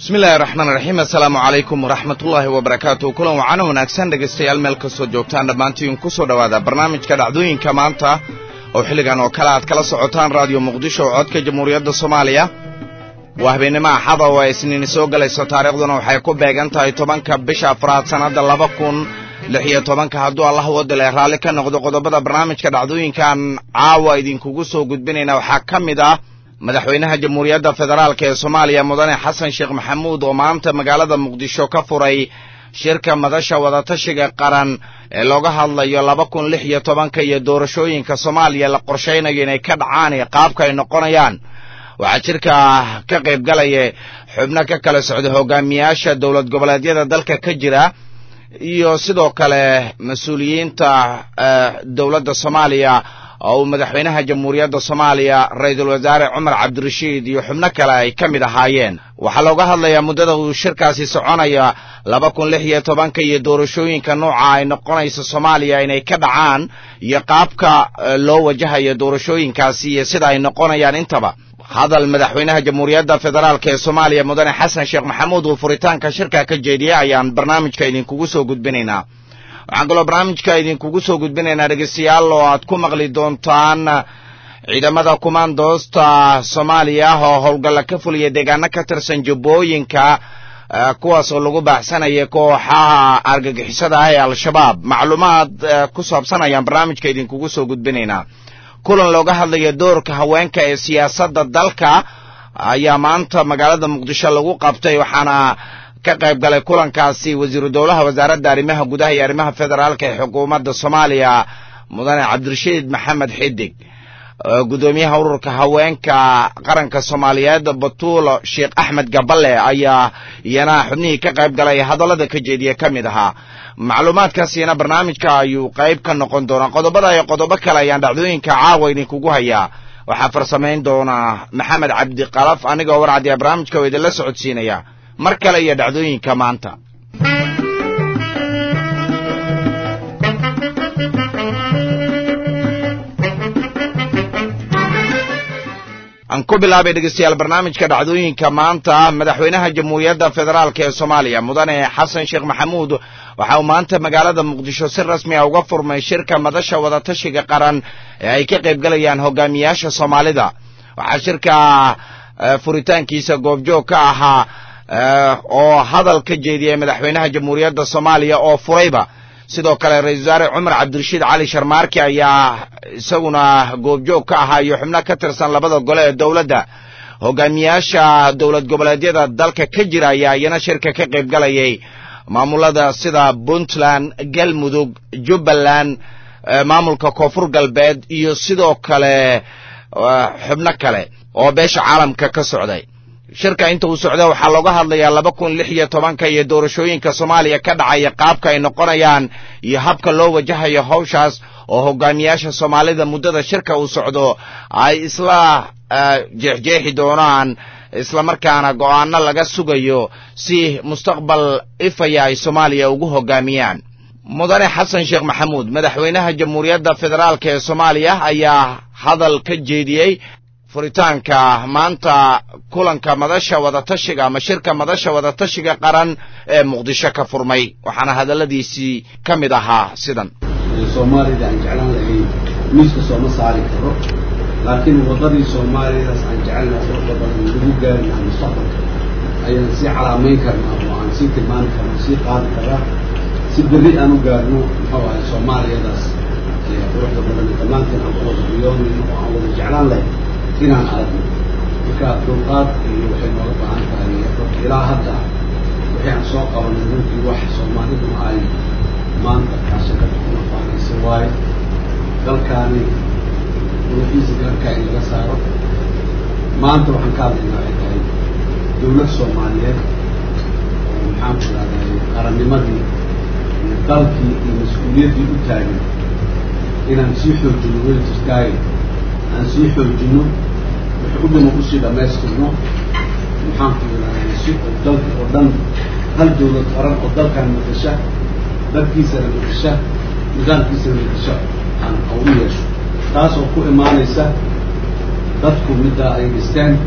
bismillahi raxmaan raxiim assalaamu calaykum waraxmatullaahi wabarakaatu kulan wacana wanaagsan dhegaystayaal meel kastoo joogtaan dhammaantiin ku soo dhowaada barnaamijka dhacdooyinka maanta oo xilligan oo kale aad kala socotaan raadiyo muqdisho oo codka jamhuuriyadda soomaaliya waa habeennimo axada oo ay isniini soo gelayso taariikhduna waxay ku beegan tahay tobanka bisha afraad sannadda laba kun lix iyo tobanka hadduu allah wadale raalli ka noqdo qodobada barnaamijka dhacdooyinkan caawa idinkugu soo gudbinayna waxaa ka mid ah madaxweynaha jamhuuriyadda federaalk ee soomaaliya mudane xasan sheekh maxamuud oo maanta magaalada muqdisho ka furay shirka madasha wadatashiga qaran ee looga hadlayo laba kun lix iyo tobanka iyo doorashooyinka soomaaliya la qorshaynayo inay ka dhacaan iyo qaabka ay noqonayaan waxaa shirka ka qayb galaya xubno ka kala socda hogaamiyaasha dowlad goboleedyada dalka ka jira iyo sidoo kale mas-uuliyiinta dowladda soomaaliya oo uu madaxweynaha jamhuuriyadda soomaaliya ra-iisul wasaare cumar cabdirashiid iyo xubno kale ay ka mid ahaayeen waxaa looga hadlayaa muddada uu shirkaasi soconaya laba kun lix iyo tobanka iyo doorashooyinka nooca ay noqonayso soomaaliya inay ka dhacaan iyo qaabka loo wajahayo doorashooyinkaasi iyo sida ay noqonayaan intaba hadal madaxweynaha jamhuuriyadda federaalk ee soomaaliya mudane xasan sheekh maxamuud uu furitaanka shirka ka jeediyey ayaan barnaamijka idinkugu soo gudbinaynaa waxaan kaloo barnaamijka idinkugu soo gudbinaynaa dhegeystayaal oo aad ku maqli doontaan ciidamada kumaandoosta soomaaliya oo howlgalla ka fuliya deegaano ka tirsan jubbooyinka kuwaas oo lagu baaxsanaya kooxaha argagixisada ah ee al-shabaab macluumaad ku saabsan ayaan barnaamijka idinkugu soo gudbinaynaa kulan looga hadlaya doorka haweenka ee siyaasadda dalka ayaa maanta magaalada muqdisho lagu qabtay waxaana ka qayb galay kulankaasi wasiiru dowlaha wasaaradda arrimaha gudaha iyo arrimaha federaalka ee xukuumadda soomaaliya mudane cabdirashiid maxamed xidig guddoomiyaha ururka haweenka qaranka soomaaliyeed batuulo sheekh axmed gaballe ayaa iyana xubnihii ka qayb galay hadallada ka jeediya ka mid ahaa macluumaadkaasina barnaamijka ayuu qayb ka noqon doonaa qodobada iyo qodobo kale ayaan dhacdooyinka caawa idinkugu hayaa waxaa farsamayn doonaa maxamed cabdiqalaf anigoo warcadiya barnaamijka oo idinla socodsiinaya mar kale iyo dhacdooyinka maanta aan ku bilaabay dhegeystayaal barnaamijka dhacdooyinka maanta madaxweynaha jamhuuriyadda federaalk ee soomaaliya mudane xasan sheekh maxamuud waxa uu maanta magaalada muqdisho si rasmi a uga furmay shirka madasha wadatashiga qaran ee ay ka qayb galayaan hogaamiyaasha soomaalida waxaa shirka furitaankiisa goobjoog ka ahaa oo hadal ka jeediyey madaxweynaha jamhuuriyadda soomaaliya oo furayba sidoo kale ra-isul wasaare cumar cabdirashiid cali sharmaarki ayaa isaguna goobjoog ka ahaa iyo xubno ka tirsan labada gole ee dowladda hogaamiyaasha dowlad goboleedyada dalka ka jira ayaa iyana shirka ka qayb galayay maamulada sida puntland galmudug jubbaland maamulka koonfur galbeed iyo sidoo kale xubno kale oo beesha caalamka ka socday shirka inta uu socda waxaa looga hadlayaa laba kun lix iyo tobanka iyo doorashooyinka soomaaliya ka dhacaya qaabka ay noqonayaan iyo habka loo wajahayo hawshaas oo hogaamiyaasha soomaalida muddada shirka uu socdo ay isla jeexjeexi doonaan islamarkaana go'aano laga sugayo si mustaqbal ifaya ay soomaaliya ugu hogaamiyaan mudane xasan sheekh maxamuud madaxweynaha jamhuuriyadda federaalk ee soomaaliya ayaa hadal ka jeediyey furitaanka maanta kulanka madasha wadatashiga ama shirka madasha wadatashiga qaran ee muqdisho ka furmay waxaana hadalladiisii ka mid ahaa sidan soomaalida aan jeclaan lahayn miiska sooma saari karo laakiin waddadii soomaalidaas aan jecelnahay quruxda badan lagu gaari lahaa mustaqbalka ayaan sii calaamayn karnaa oo aan sii tilmaami karna sii qaadi karnaa si berri aan u gaarno muxuu ahay soomaaliyadaas quruxda badan dhammaanteen aan ku wada riyoonayno oo aan wada jeclaan lahayn inaan aragno marka dulqaad iyo waxay nooga baahan tahay ilaa hadda wixii aan soo qabanay runtii wax soomaalidu ay maanta kaashakada kuma faanaysa waayo dalkaani ruuxiisa gaarkaa in laga saaro maanta waxaan ka hadlaynaa waxay tahay dawlad soomaaliyeed oo maxaan ku idhahday qarannimadii iyo dalkii iyo mas-uuliyaddii u taagan inaan sii xoojino way jirtaaye aan sii xoojino wix u dhima usii dhammaystirno maxaan ku idhahday si oo dalka oo dhan hal dawlad qaran oo dalkan matasha dadkiisana matasha nidaamkiisana matasha aan u yeesho taas oo ku imaanaysa dadku middaa ay dhisteen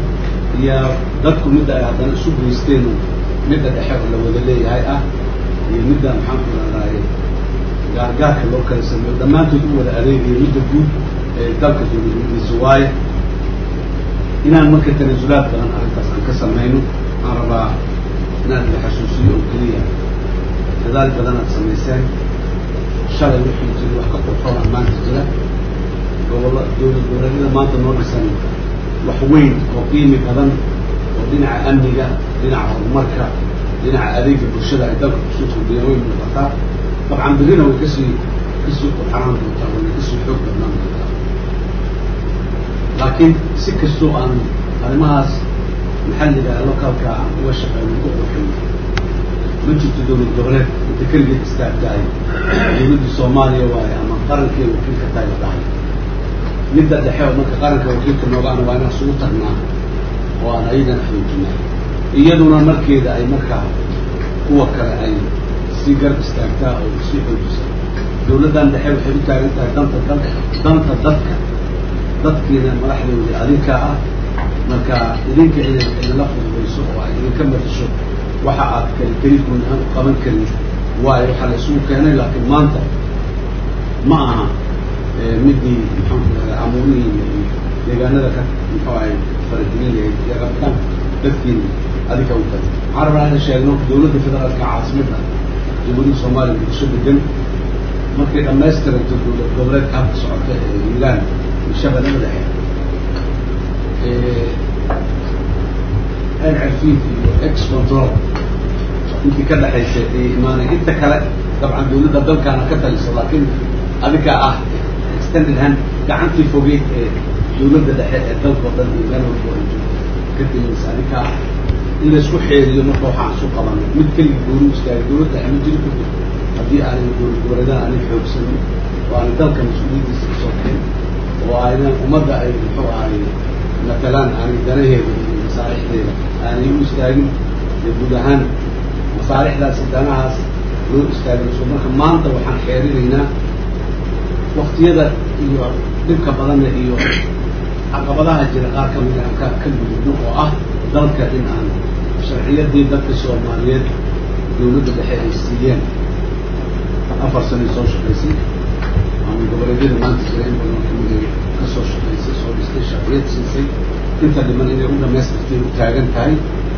iyo dadku midda ay haddana isu geysteen midda dhexe oo la wada leeyahay ah iyo midda maxaan ku rahdaay gaargaarka loo kala sameeyo dhammaantood u wada adeegayo midda guud ee dalka dowladnimadiisa waaye inaan marka tanasulaad badan arrintaas aan ka samayno waxaan rabaa inaan la xasuusiyo oo keliya dadaal badan aad samayseen shalay wixii jira wax ka qorqoran maanta jira gobolla dowlad goboleedyada maanta noo dhisan wax weyn oo qiimi badan oo dhinaca amniga dhinaca horumarka dhinaca adeega bulshada ay dalka kusoo kordhiyeen way muuqataa dabcan berrina way kasii kasii qurxanaan doontaa wayna kasii xoog badnaan doontaa laakiin si kastoo aan arrimahaas maxalliga localka aan uga shaqeyno u qurxino ma jirto dowlad goboleed inta keligeed istaagtahay dowladdii soomaaliya waaye ama qarankee wakiilka tahay la dhahay midda dhexe oo marka qaranka wakiilka noogaana waa inaan isugu tagnaa oo aan ayadana xoojinaa iyaduna markeeda ay markaa kuwa kale ay sii garab istaagtaa oo sii xoojisa dowladdan dhexe waxay u taagan tahay danta dal danta dadka dadkiina madaxdoodii adinkaa ah marka idinka inay idinla fududayso oo ay idinka matasho waxa aad kali keli guud ahaan u qaban karin waayo waxaa la isugu keenay laakiin maanta ma aha midii maxaan ku radaa amuurihii iyo deegaanada ka muxuu ahay faragelin lahayd iyo rabitaanka dadkiina adinka u tahay waxaan rabaa inaan sheegno dowladda federaalka caasimadda jamhuuriyadda soomaaliya muqdisho degan markay dhammaystiranto dowlad goboleedka habka socota ee hiilaan iyo shabeellada dhexe reer cerfiid iyo ex control intii ka dhexaysa ee imaanay inta kale dabcan dowladda dalkaana ka taliso laakiin adinka ah extended hand gacantii fogeyd ee dowladda dhexe ee dalka oo dhan iyo meel walba ay joogto ka telinaysa adinka ah in laysku xeeriyo marka waxaan isu qabanay mid keligi gooni istaagay dowladda dhexe ma jiri karto haddii aanay dowlad goboleedaan aanay xoogsanin oo aanay dalka mas-uuliyaddiisa kasoo kaxin oo aynan ummadda ay muxuu ahay matalaan aanay danaheeda iyo masaalixdeeda aanay u istaagin ee guud ahaan masaalixdaasi danahaas loo istaagayso marka maanta waxaan xeerinaynaa waktiyada iyo dhibka badanna iyo caqabadaha jira qaar ka mida aan ka ka gudubno oo ah dalka in aan sharciyadii dadka soomaaliyeed dowladda dhexe ay siiyeen afar sanay soo shaqaysay ama goboleedyada maanta jira in badan kamid ka soo shaqaysay soo dhistay sharciyad siisay inta dhiman inay u dhamaystirtay u taagan tahay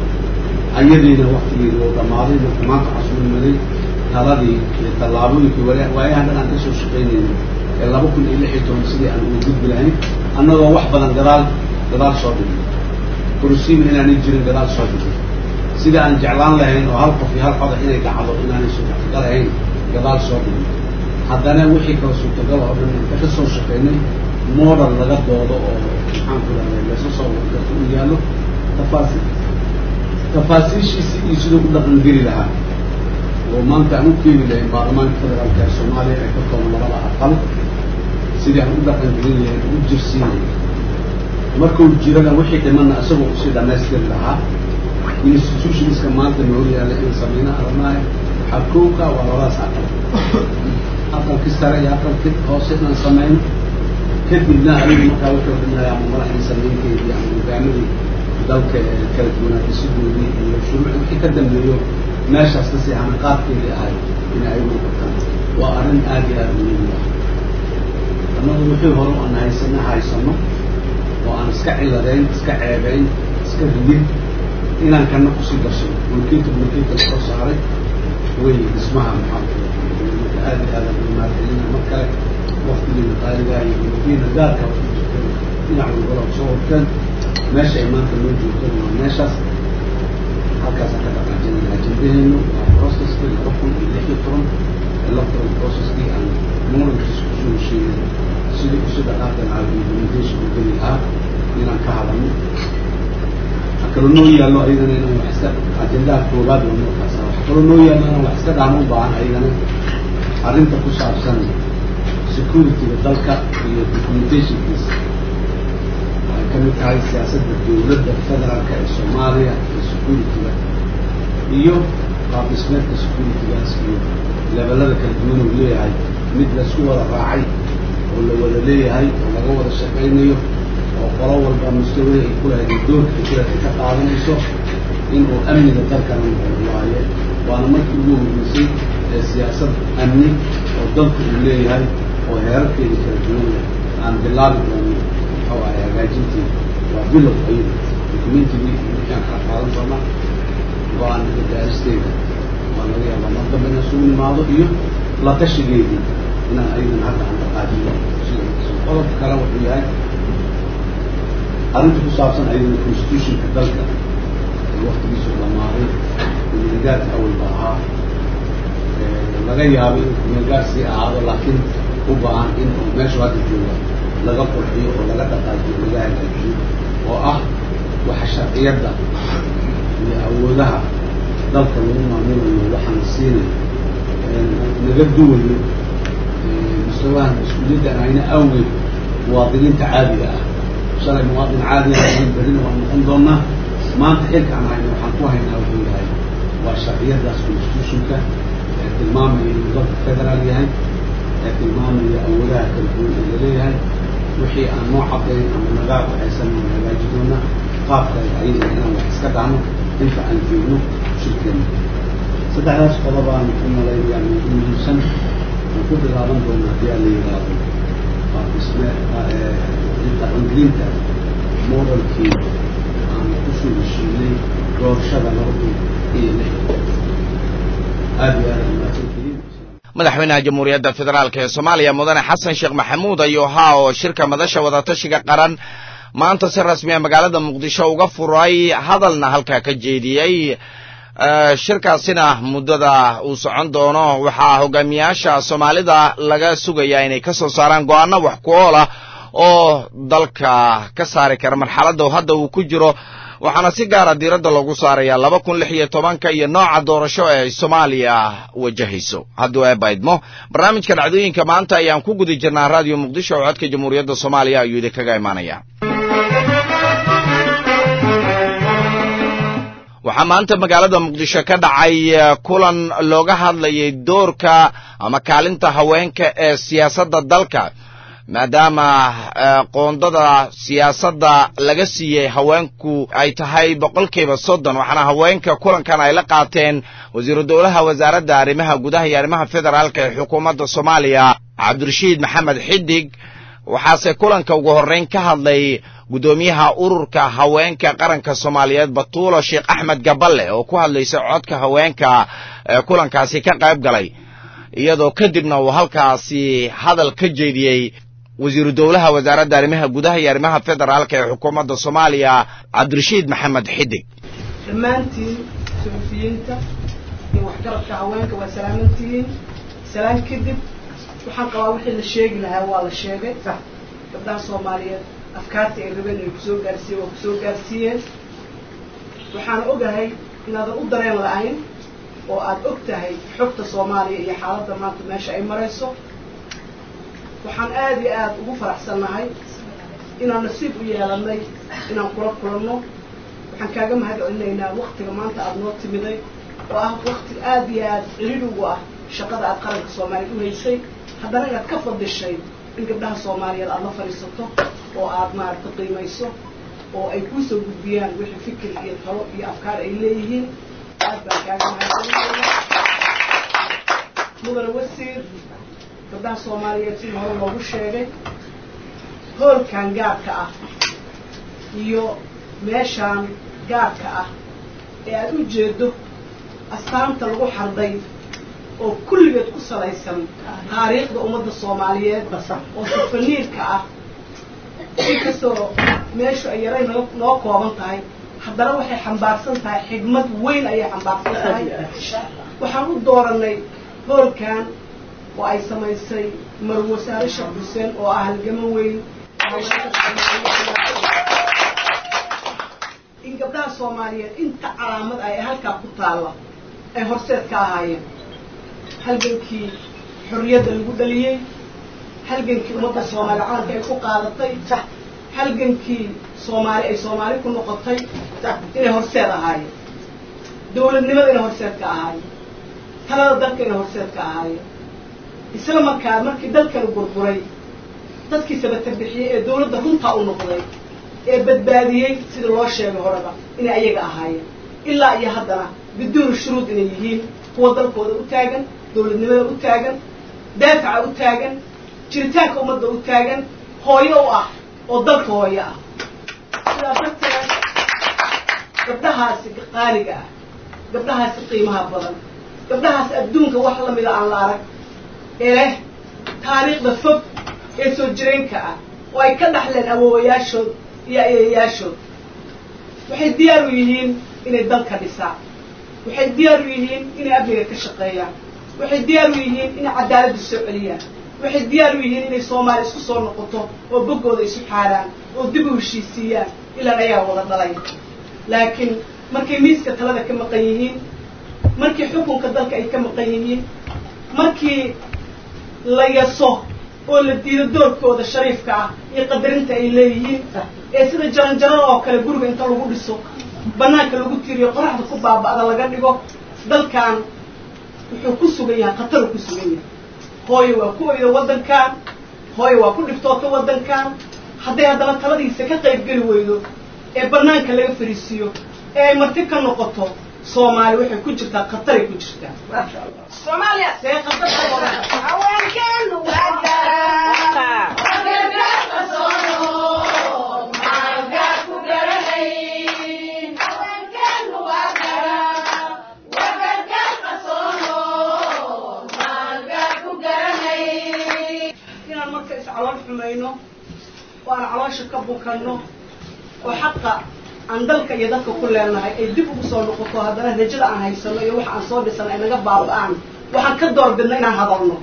ayadiina waktigeedi oo dhammaaday marka maanta casuulmaday taladii iyo tallaabooyinkii wa waayahan dhan aan ka soo shaqaynayno ee laba kun iyo lix iyo toban sidii aan uga gudbi lahayn annagoo wax badan gadaal gadaal soo dhigay kursiima inaanay jirin gadaal soo dhigay sida aan jeclaan lahayn oo hal qof iyo hal codax inay dhacdo inaanay suurtagal ahayn gadaal soo dhigay haddana wixii kala suurtagal oo dhan inta ka soo shaqaynay model laga doodo oo maxaan ku rahday laysa soo wargarto u yaallo tafaasi tafaasiishiisi iyo siduu u dhaqan geli lahaa oo maanta aan u keeni lahayn baarlamaanka federaalka ee soomaaliya ee ka kooban labada aqal sidii aan u dhaqan gelin lahayn u jirsiinay markuu jirana wixii dhimana isagoo usii dhamaystiri lahaa institutionska maanta noo yaala in sameyna aramaaya waxaa kooka waa labadaas aqal aqalkii sare iyo aqalkii hoose inaan sameyno kadibna adigu markaa wuxuu dhimaya ama madaxdii sameynteedii ama hogaamadii dalka ee kala duwanaatisidoodii iyo shuruucii wixii ka dambeeyo meeshaas ka sii hanaqaadkeedii ahay in ay muuqataan waa arrin aad iyo aada muhiim u ah annagu wixii hore aan haysana haysano oo aan iska ciladayn iska ceebayn iska ridin inaan kana kusii gashay mulkiinta mulkiinta lasoo saaray way dhismaha maxaa marka aad iyo aada umaadcelina mar kale waktigiina qaaligaa iyo mulkiina gaarka dhinac walbala soo horteen meesha ay maanta loo joogteen waa meeshaas halkaasaan ka dhaqaajinayna ajendaheenu waa processkii laba kun iyo lix iyo toban electoral processkii aan murankiisa kusoo hesheeyey sidii usi dhaqaaqi lahaa implementation u geli lahaa inaan ka hadalno waxaa kaloo noo yaallo ayadana inaan wax iska ajendaha koobaad waa markaas waxaa kaloo noo yaallo inaan wax iska dhahno u baahan ayadana arrinta ku saabsan securityga dalka iyo documentationkiisa waxay ka mid tahay siyaasadda dowladda federaalka ee soomaaliya iyo securityga iyo qaab dhismeedka securitygaas iyo levelada kala duwan uu leeyahay mid laisku wada raacay oo la wada leeyahay oo laga wada shaqaynayo oo qolo walba mustawada ay ku lahayd doorka ay ku lahayd ka qaadanayso inuu amniga dalkana noqdo waaye waana markii ugu horreysay ee siyaasad amni oo dalku uu leeyahay oo heerarkeeda kala duwan leh aan bilaabi doono muxuu ahay hagaajintii waa bilow ayada documentigii markaan ka qaadan doona go-aanada gaaristeeda waa laga yaabaa mar dambe inaan isugu nimaado iyo la tashigeedii inaan ayadana hadda aan dhaqaajiyo sida qodobka kale wuxuu yahay arrinta ku saabsan ayadana constitutionka dalka ee waktigiisu dhamaaday kumeelgaarka awalba ahaa laga yaabo inuu kumeelgaar sii ahaado laakiin u baahan in uu meeshu hadda jooga laga qurxiyo oo laga dhaqaajiyo laga hagaajiyo oo ah waxa sharciyadda iyo awoodaha dalka lagu maamulayo waxaana siinay naga duwayo mustawahan mas-uuliyadda aan hayna awgeed muwaadiniinta caadiga ah shalay muwaadin caadiga ahayn berrina waan noqon doonaa maanta xilka aan hayna waxaan ku haynaa wuxuu yahay waa sharciyadaas constitutionka ee tilmaamaya inuu dalka federaal yahay ee tilmaamaya awoodaha kala duwan ee laleeyahay wixii aan noo cadayn ama naga waxaysan waan hagaaji doonaa qaabka ayada inaan wax iska dhahno inta aan joogno shirkeena saddexdaas qodobaan u malaynaya ugu muhiimsan aan ku bilaaban doona haddii aan la yidhaahdo waa dhisme dhaqangelinta modelkii aan kusoo heshiinay doorashada laba kun iyo lix aada iyo aada umaasantihiin madaxweynaha jamhuuriyadda federaalk ee soomaaliya mudane xasan sheekh maxamuud ayuu ahaa oo shirka madasha wadatashiga qaran maanta si rasmiya magaalada muqdisho uga furay hadalna halkaa ka jeediyey shirkaasina muddada uu socon doono waxaa hogaamiyaasha soomaalida laga sugayaa inay ka soo saaraan go-aano wax ku ool ah oo dalka ka saari kara marxaladda hadda uu ku jiro waxaana si gaara diiradda loogu saarayaa laba kun lix iyo tobanka iyo nooca doorasho ee ay soomaaliya wajahayso hadduu eebaydmo barnaamijka dhacdooyinka maanta ayaan ku guda jirnaa raadiyo muqdisho oo codka jamhuuriyadda soomaaliya ayuu idinkaga imaanaya waxaa maanta magaalada muqdisho ka dhacay kulan looga hadlayay doorka ama kaalinta haweenka ee siyaasadda dalka maadaama qoondada siyaasadda laga siiyey haweenku ay tahay boqolkiiba soddon waxaana haweenka kulankan ay la qaateen wasiiru dowlaha wasaaradda arrimaha gudaha iyo arrimaha federaalka ee xukuumadda soomaaliya cabdirashiid maxamed xidig waxaase kulanka ugu horreyn ka hadlay guddoomiyaha ururka haweenka qaranka soomaaliyeed batuulo sheekh axmed gaballe oo ku hadlaysa codka haweenka ee kulankaasi ka qayb galay iyadoo kadibna uu halkaasi hadal ka jeediyey wasiiru dowlaha wasaaradda arrimaha gudaha iyo arrimaha federaalka ee xukuumadda soomaaliya cabdirashiid maxamed xidig dhammaantiin suxufiyiinta iyo waxgarabka haweenka waa salaamantihiin salaan kadib waxaan qabaa wixii la sheegi lahaa waa la sheegay gabdhaha soomaaliyeed afkaarta ay rabeen ay kusoo gaarsiiyeen waa kusoo gaarsiiyeen waxaan ogahay inaadan u dareen la-ayn oo aada og tahay xogta soomaaliya iyo xaaladda maanta meesha ay marayso waxaan aada iyo aada ugu faraxsannahay inaan nasiib u yeelanay inaan kula kulanno waxaan kaaga mahad celinaynaa waktiga maanta aada noo timiday oo ah wakti aada iyo aada celid ugu ah shaqada aada qaranka soomaaliyeed u haysay haddana inaad ka fadishay in gabdhaha ssoomaaliyeed aada la fadhiisato oo aada maaragta qiimayso oo ay kuusoo gudbiyaan wixii fikir iyo talo iyo afkaar ay leeyihiin aad baan kaaga mahadcelinayna mudane wasiir gabdhaha soomaaliyeed sidii hore loogu sheegay hoolkan gaarka ah iyo meeshaan gaarka ah ee aada u jeedo astaanta lagu xarday oo kulligeed ku salaysan taariikhda ummadda soomaaliyeed oo safaniirka ah inkastoo meeshu ay yaray noo noo kooban tahay haddana waxay xambaarsan tahay xigmad weyn ayay xambaarsan tahay waxaan u dooranay hoolkan oo ay samaysay marwo saare sheekh xuseen oo ah halgamo weyn in gabdhaha soomaaliyeed inta calaamad ay halkaa ku taalla ay horseed ka ahaayeen halgankii xorriyadda lagu dhaliyey halgankii ummadda soomaaliya calanka ay ku qaadatay halgankii soomaali ay soomaali ku noqotay inay horseed ahaayeen dawladnimada inay horseed ka ahaayeen talada dalka inay horseed ka ahaayeen isla markaa markii dalkanu burburay dadkii sabatabixiyey ee dawladda runtaa u noqday ee badbaadiyey sida loo sheegay horeba inay ayaga ahaayeen ilaa iyo haddana biduuni shuruud inay yihiin kuwa dalkooda u taagan dawladnimada u taagan daafaca u taagan jiritaanka ummadda u taagan hooyo u ah oo dalka hooyo ah sidaa darteed gabdhahaasi qaaliga ah gabdhahaasi qiimaha badan gabdhahaasi adduunka wax lamida aan la arag ee leh taariikhda fog ee soo jireenka ah oo ay ka dhaxleen awoowayaashood iyo ayayayaashood waxay diyaar u yihiin inay dalka dhisaan waxay diyaar u yihiin inay amniga ka shaqeeyaan waxay diyaar u yihiin inay cadaaladda soo celiyaan waxay diyaar u yihiin inay soomaali isku soo noqoto oo boggooda isu xaaraan oo dib u heshiisiiyaan ilaan ayaa wada dhalay laakiin markay miiska talada ka maqan yihiin markii xukunka dalka ay ka maqan yihiin markii la yaso oo la diido doorkooda shariifka ah iyo qadarinta ay leeyihiin ee sida jaranjarada oo kale guriga inta lagu dhiso banaanka lagu tiriyo qoraxda ku baaba'da laga dhigo dalkan wuxuu ku sugan yahay khataruu ku sugan yahay hooyo waa ku oyda waddankan hooyo waa ku dhiftoota waddankan hadday haddana taladiisa ka qayb geli weydo ee banaanka laga fariisiiyo ee ay marti ka noqoto soomaali waxay ku jirtaa khataray ku jirtaa maasha allah Soomaaliya see khatarta wada haweenkeenu waa garaa haweenkeenu waa garaa wagargaar qasoono maalgaar ku garanay inaan marka iscalool xumayno oo aan caloosha ka bukanno oo xaqa aan dalka iyo dadka ku leenahay ay dib ugu soo noqoto haddana rajada aan haysano iyo waxa aan soo dhisan ay naga baaba'aan waxaan ka doorbidna inaan hadalno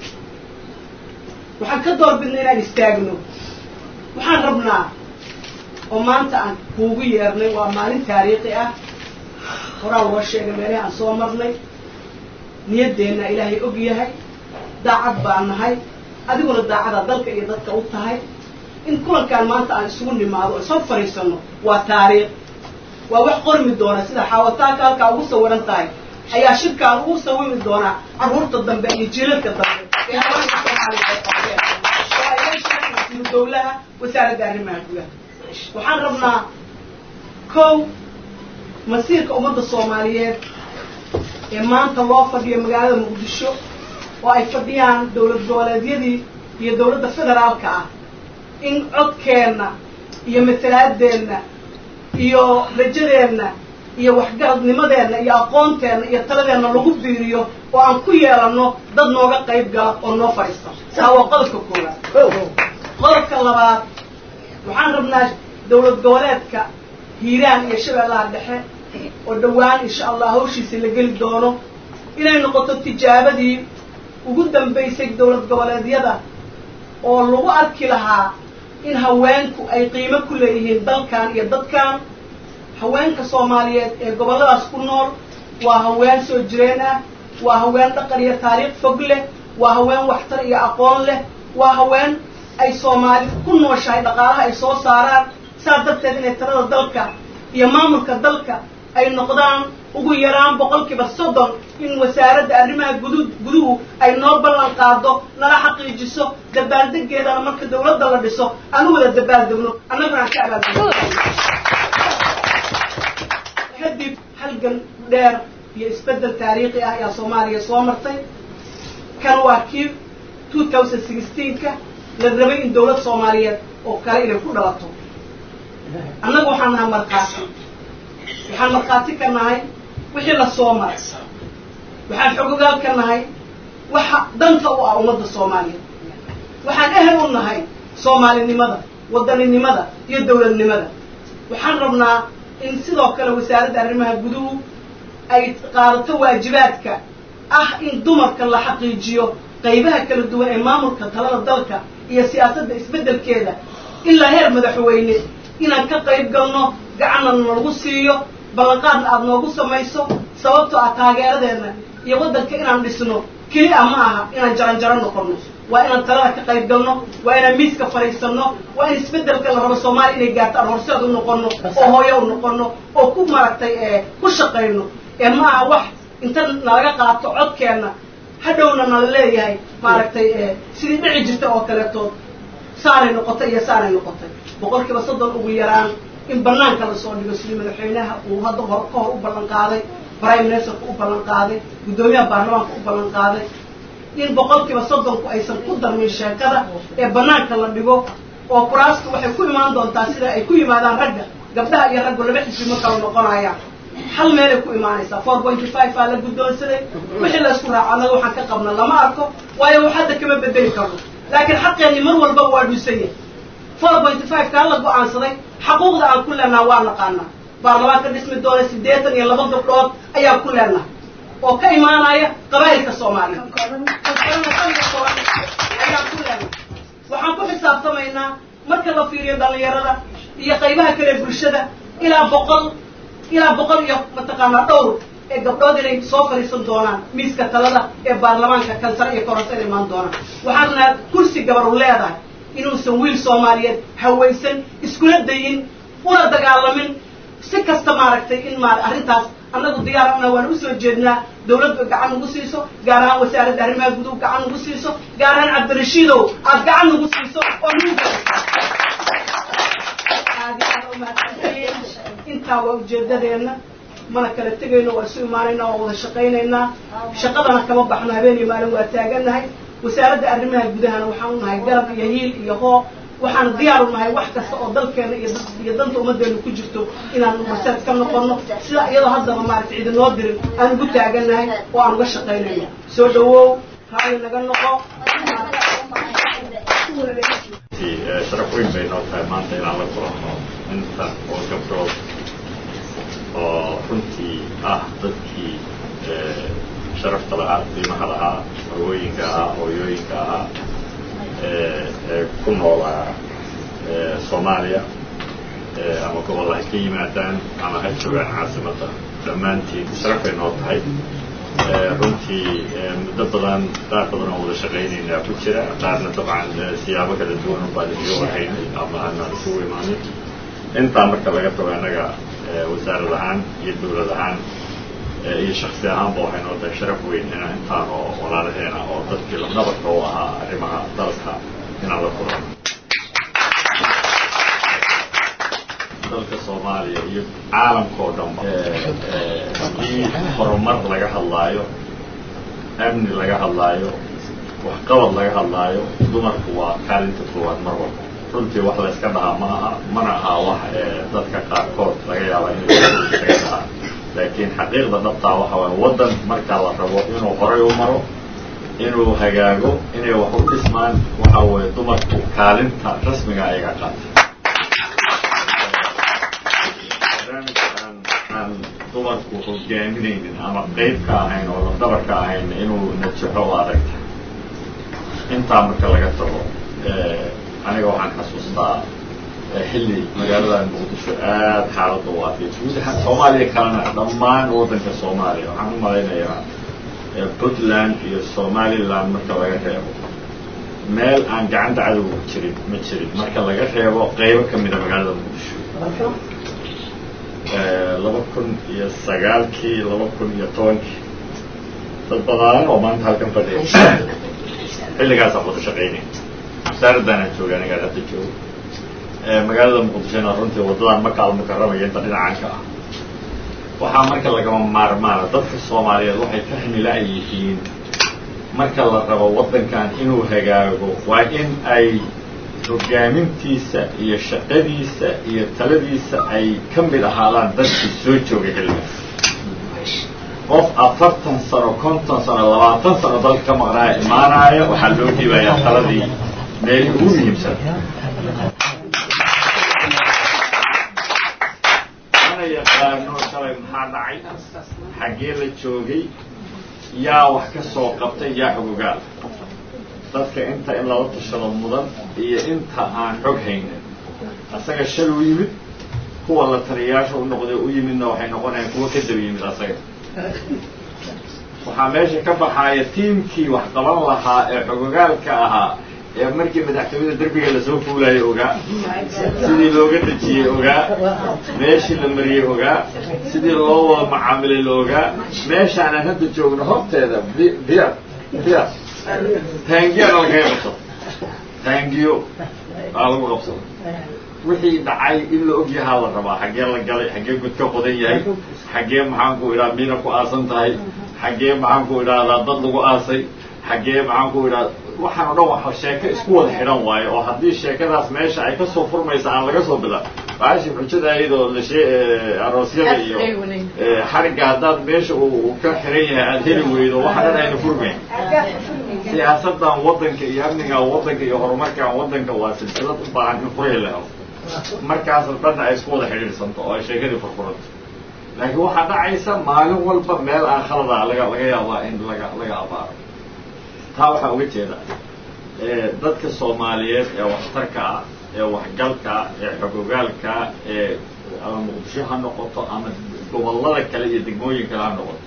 waxaan ka doorbidna inaan istaagno waxaan rabnaa oo maanta aan kuugu yeernay waa maalin taariikhi ah horaa loo sheegay meelahi aan soo marnay niyaddeenna ilaahay og yahay daacad baan nahay adiguna daacada dalka iyo dadka u tahay in kulankaan maanta aan isugu nimaado oo isoo fadhiisano waa taariikh waa wax qormi doona sida xaawataanka halkaa ugu sawiran tahay ayaa shirkaan ugu sawiri doonaa carruurta dambe iyo jiilalka dambe ee haweenka soomaaliya ay qabteen oo ay yeesheen wasiiru dawlaha wasaaradda arrimaha gudaha waxaan rabnaa kow masiirka ummadda soomaaliyeed ee maanta loo fadhiyo magaalada muqdisho oo ay fadhiyaan dowlad goboleedyadii iyo dowladda federaalka ah in codkeenna iyo matalaadeenna iyo rajadeenna iyo waxgaradnimadeenna iyo aqoonteenna iyo taladeenna lagu biiriyo oo aan ku yeelanno dad nooga qayb gala oo noo fadhiista taa waa qodobka koowaad qodobka labaad waxaan rabnaa dowlad goboleedka hiiraan iyo shabeellaha dhexe oo dhowaan insha allah hawshiisa la geli doono inay noqoto tijaabadii ugu dambaysay dowlad goboleedyada oo lagu arki lahaa in haweenku ay qiimo ku leeyihiin dalkan iyo dadkan haweenka soomaaliyeed ee gobolladaas ku nool waa haween soo jireen ah waa haween dhaqan iyo taariikh fog leh waa haween waxtar iyo aqoon leh waa haween ay soomaali ku nooshahay dhaqaalaha ay soo saaraan saas darteed inay talada dalka iyo maamulka dalka ay noqdaan ugu yaraan boqolkiiba soddon in wasaaradda arrimaha gudu guduhu ay noo ballan qaado nala xaqiijiso dabaaldegeedana marka dawladda la dhiso aan u wada dabaaldegno annaguna aan ka abaaldegno kadib halgan dheer iyo isbeddel taariikhi ah ayaa soomaaliya soo martay kan waa kii two thousand sixteenka la rabay in dawlad soomaaliyeed oo kale inay ku dhalato annaga waxaan nahay markhaati waxaan markhaati ka nahay wixii la soo maray waxaan xogogaal ka nahay waxa danta u ah ummadda soomaaliyeed waxaan ehel u nahay soomaalinimada wadaninimada iyo dawladnimada waxaan rabnaa in sidoo kale wasaaradda arrimaha guduhu ay qaadato waajibaadka ah in dumarka la xaqiijiyo qaybaha kala duwan ee maamulka talada dalka iyo siyaasadda isbeddelkeeda ilaa heer madaxweyne inaan ka qayb galno gacanna nalagu siiyo ballanqaadna aada noogu samayso sababtoo ah taageeradeenna iyo waddanka inaan dhisno keli a ma aha inaan jaranjaro noqonno waa inaan talada ka qayb galno waa inaan miiska fadhiisanno waa in isbeddelka la rabo soomaaliya inay gaarto aan horseed u noqonno oo hooyo u noqonno oo ku maragtay ee ku shaqayno ee ma aha wax inta nalaga qaato codkeenna hadhowna nala leeyahay maaragtay sidii dhici jirta oo kaletood saaray noqotay iyo saaray noqotay boqolkiiba soddon ugu yaraan in banaanka lasoo dhigo sidii madaxweynaha uu hadda hor ka hor u ballan qaaday prime ministerka u ballan qaaday guddoomiyaha baarlamaanka u ballan qaaday in boqolkiiba soddonku aysan ku darmin sheekada ee banaanka la dhigo oo kuraastu waxay ku imaan doontaa sida ay ku yimaadaan ragga gabdhaha iyo raggu laba xisbi ma kala noqonayaan hal meelay ku imaanaysaa four pointy five aa la guddoonsaday wixii la isku raaco annaga waxaan ka qabna lama arko waayo wax hadda kama bedeli karno laakiin xaqeenni mar walba waa dhuusan yahay four pointy five kaa la go-aansaday xaquuqda aan ku leenaha waa naqaanaa baarlamaanka dhismi doona siddeetan iyo laba gabdhood ayaa ku leenaha oo ka imaanaya qabaa'ilka soomaaliya ayaa ku leenaha waxaan ku xisaabtamaynaa marka la fiiriyo dhalinyarada iyo qaybaha kale bulshada ilaa boqol ilaa boqol iyo mataqaanaa dhowr ee gabdhood inay soo fadhiisan doonaan miiska talada ee baarlamaanka kansare iyo kororsa inay imaan doonaan waxaana kursi gabar u leedahay inuusan wiil soomaaliyeed hawaysan iskula dayin una dagaalamin si kasta maaragtay in maar arrintaas annagu diyaarana waan usoo jeednaa dawladdu gacan nagu siiso gaar ahaan wasaaradda arrimaha guduhu gacan nagu siiso gaar ahaan cabdirashiidow aad gacan nagu siiso oo nagu intaa waa ujeedadeenna mana kala tegayno waa isu imaanaynaa waa wada shaqaynaynaa shaqadana kama baxno habeen iyo maalin waa taaganahay wasaaradda arrimaha gudahana waxaan u nahay garab iyo hiil iyo hoo waxaan diyaar u nahay wax kasta oo dalkeena iyo iyo danta ummaddeenu ku jirto inaan maseed ka noqono sida iyadoo haddaba maaragtay cidi noo dirin aan ugu taaganahay oo aan uga shaqaynayno soo dhawow raali naga noqo sharaf weyn bay noo tahay maanta inaan la kulanno inta oo gabdhood oo runtii ah dadkii sharafta lahaa qiimaha lahaa hawooyinka ahaa hooyooyinka ahaa ee ku noolaa soomaaliya ama gobol ha ka yimaadaan ama ha joogaan caasimadda dhammaantiin sharafay noo tahay runtii muddo badan qaar badan oo wada shaqaynaynaa ku jira qaarna dabcan siyaabo kala duwan baan idiga warhaynay ama aanaan isugu imaanin intaa marka laga tago annaga wasaarad ahaan iyo dawlad ahaan iyo shaksi ahaanba waxay noo tahay sharaf weyn inaan intaan oo walaalaheena oo dadkii labnabarka u ahaa arrimaha dalka inaan la kulano dalka soomaaliya iyo caalamka oo dhanba haddii horumar laga hadlaayo amni laga hadlaayo waxqabad laga hadlaayo dumarku waa kaalinta koowaad mar walba runtii wax layska dhahaa ma aha mana aha wax dadka qaarkood laga yaaba inay isaga dhahaa laakiin xaqiiqda dhabtaa waxa waay waddan markaa la rabo inuu horay u maro inuu hagaago inay wax u dhismaan waxa weeye dumarku kaalinta rasmiga ayaga qaatay barnaamijkaan aan dumarku hogaaminaynin ama qayb ka ahayn oo lafdabar ka ahayn inuu najaxo o adagta intaa marka laga tago aniga waxaan xasuustaa xilli magaaladan muqdisho aada xaaladda u adkay guud ahaan soomaaliya kalena dhammaan waddanka soomaaliya waxaan u malaynayaa puntland iyo somaliland marka laga reebo meel aan gacanta cadowga jirin ma jirin marka laga reebo qaybo ka mida magaalada muqdisho laba kun iyo sagaalkii laba kun iyo tobankii dad badan oo maanta halkan fadhiya xilligaasaan wada shaqaynay wasaaraddaanaan jooga anigaan hadda joogo magaalada muqdishona runtii waddadan maka almukarramaya inta dhinacanka ah waxaa marka lagama maarmaana dadka soomaaliyeed waxay fahmi la-yihiin marka la rabo waddankan inuu hagaago waa in ay hogaamintiisa iyo shaqadiisa iyo taladiisa ay ka mid ahaadaan dadkii soo joogay xilligaas qof afartan sano konton sano labaatan sano dalka ka maqnaaya imaanaya waxaa loo dhiibayaa taladii meelihii ugu muhiimsan mana yaqaano shalay maxaa dhacay xaggee la joogay yaa wax ka soo qabtay yaa xogogaal dadka inta in lala tashado mudan iyo inta aan xog haynin asaga shal u yimid kuwa la taliyayaasha u noqday u yimidna waxay noqonayaan kuwa ka daba yimid asaga waxaa meesha ka baxaaya tiimkii wax qaban lahaa ee xogogaalka ahaa ee markii madaxtooyada derbiga lasoo fuulayo ogaa sidii looga dejiyey ogaa meeshii la mariyey ogaa sidii loo wada macaamilay la ogaa meeshaanaan hadda joogno horteeda biya biya taangiya nalakaga qabto taangiyo aa lagu qabsado wixii dhacay in la og yahaa la rabaa xaggee la galay xaggee gud ka qodan yahay xaggee maxaan ku idhaha miina ku aasan tahay xaggee maxaan ku idhahdaa dad lagu aasay xaggee maxaan ku idhahda waxaan o dhan waa sheeko isku wada xidhan waayo oo haddii sheekadaas meesha ay kasoo furmaysa aan laga soo bila baashi xujada ayadoo la shee aroosyada iyo xarigga haddaad meesha uu ka xiran yahay aada heli weydo waxa dhan ayna furmayn siyaasadan waddanka iyo amnigan waddanka iyo horumarkan waddanka waa silsilad u baahan in furaya la helo markaas dhanna ay isku wada xidhiidhsanto oo ay sheekadii furfuranto laakiin waxaa dhacaysa maalin walba meel aan khalada laga laga yaabaa in laga laga abaaro taa waxaa uga jeeda dadka soomaaliyeed ee waxtarka ah ee waxgalka ah ee xogogaalka ee ama muqdisho ha noqoto ama gobollada kale iyo degmooyin kale ha noqoto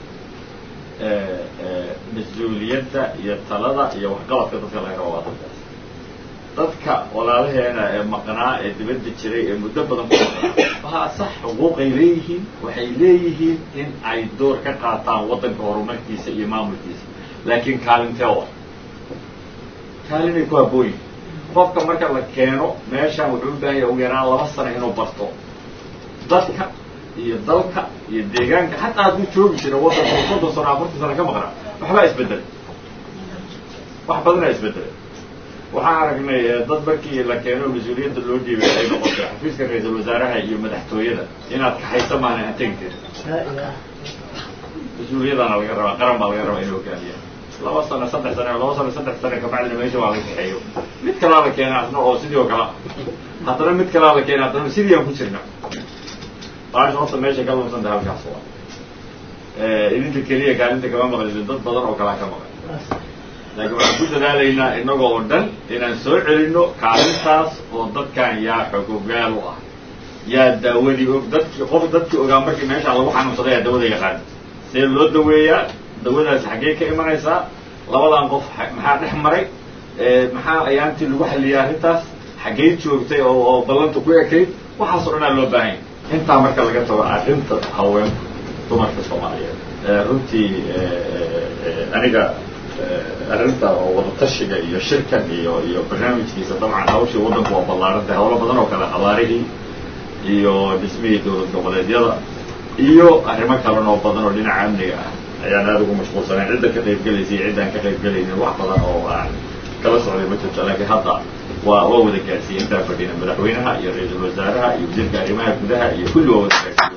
mas-uuliyadda iyo talada iyo waxqabadka dadka laga rabo waa dadkaas dadka walaalaheena ee maqnaa ee dibadda jiray ee muddo badan ku maqnaa waa sax xuquuqay leeyihiin waxay leeyihiin in ay door ka qaataan waddanka horumarkiisa iyo maamulkiisa laakiin kaalintee wa kaalinay ku habooyin qofka marka la keeno meeshaan wuxuu u baahan yahay ugu yaraan laba sano inuu barto dadka iyo dalka iyo deegaanka xataa hadduu joogi jira waddanka soddon sano afartan sano ka maqnaa waxbaa isbedelay wax badanaa isbedelay waxaan aragnay dad markii la keeno mas-uuliyadda loo dhiibay ay noqotay xafiiska ra-iisul wasaaraha iyo madaxtooyada inaad kaxaysa maana aan tegi karin mas-uuliyadaana laga rabaa qaran baa laga rabaa in hogaamiya laba sano saddex sano laba sano saddex sano kabacdina meesha waa la kaxeeyo mid kalaa la keena asna oo sidii oo kale haddana mid kalaa la keena haddana sidii aan ku jirna baasha horta meesha ka lumsanta halkaas waa idinka keliya kaalinta kama maqlin dad badan oo kalaa ka maqan laakiin waxaan ku dadaalaynaa inagoo oo dhan inaan soo celino kaalintaas oo dadkan yaa xogogaal u ah yaa daawadii og dadkii qof dadkii ogaa markii meeshaan lagu xanuunsaday yaa dawada yaqaan see loo daweeyaa dawadaas xaggee ka imanaysaa labadan qof maxaa dhex maray maxaa ayaantii lagu xalliyay arrintaas xaggey joogtay oo oo ballanta ku ekayd waxaasoo dhanaa loo baahan yahy intaa marka laga tago arrinta haweenku dumarka soomaaliyeed runtii aniga arrinta oo wadatashiga iyo shirkan iyo iyo barnaamijkiisa dabcan hawshii waddanku waa ballaarantay hawlo badan oo kale abaarihii iyo dhismihii dowlad goboleedyada iyo arrimo kalan oo badan oo dhinaca amniga ah ayaan aada ugu mashquulsanayn cidda ka qayb gelaysa iyo ciddaan ka qayb gelaynin wax badan oo aan kala socday ma jirto laakiin hadda waa waa wada gaarsiiyey intaa fadhina madaxweynaha iyo ra-iisul wasaaraha iyo wasiirka arrimaha gudaha iyo kulli waa wada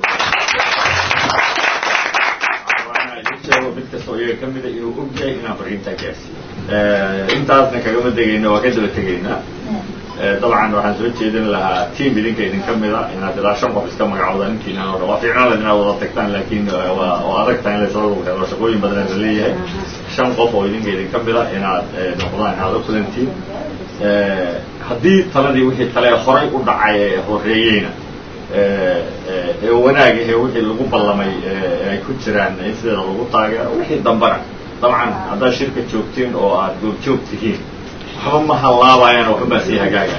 gaarsiiye mid kastoo iyaga ka mida inuu og yahay inaan fariintaa gaarsiiyo intaasna kagama degayna waa ka daba tegaynaa dabcan waxaan soo jeedin lahaa team idinka idin ka mida inaad ilaa shan qof iska magacooda ninkiinan o dhan waa fiicnaan laha inaad wada tagtaan laakiin waa oo adag tahay in laysla lagu helo shaqooyin badan la leeyahay shan qof oo idinka idin ka mida inaad noqdaan inaad u kulantiin haddii taladii wixii tale horay u dhacay ee horeeyeyna ee wanaag ahee wixii lagu ballamay ay ku jiraan in sideeda lagu taageero wixii dambana dabcan haddaad shirka joogtiin oo aad goobjoog tihiin waxba ma hallaabayaan waxba baa sii hagaagaya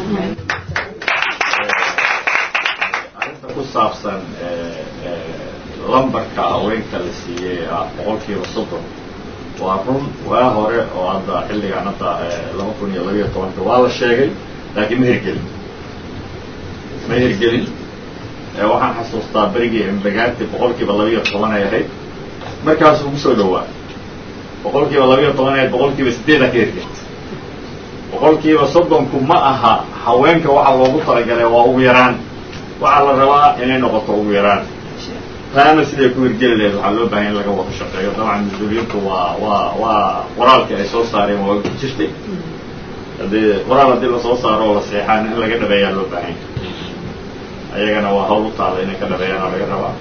arrinta ku saabsan lambarka haweenka la siiyey ah boqol kiiba soddon waa run waa hore oo hadda xilligaan hadda laba kun iyo labiyo tobanka waa la sheegay laakiin ma hirgelin ma hirgelin waxaan xasuustaa berigii embagaati boqol kiiba labiyo toban ay ahayd markaasuu ugu soo dhowaa boqol kiiba labiyo toban ahayd boqol kiiba sideedaa ka hirgel boqol kiiba soddonku ma aha haweenka waxa loogu talagalay waa ugu yaraan waxaa la rabaa inay noqoto ugu yaraan taana siday ku hirgeli lahayd waxaa loo bahan in laga wada shaqeeyo dabcan mas-uuliyintu waa waa waa qoraalkii ay soo saareen waa ku jirtay haddii qoraal haddii lasoo saaro oo la seexaan in laga dhabeeyaa loo baahan ayagana waa hawl u taala inay ka dhabeeyaana laga rabaa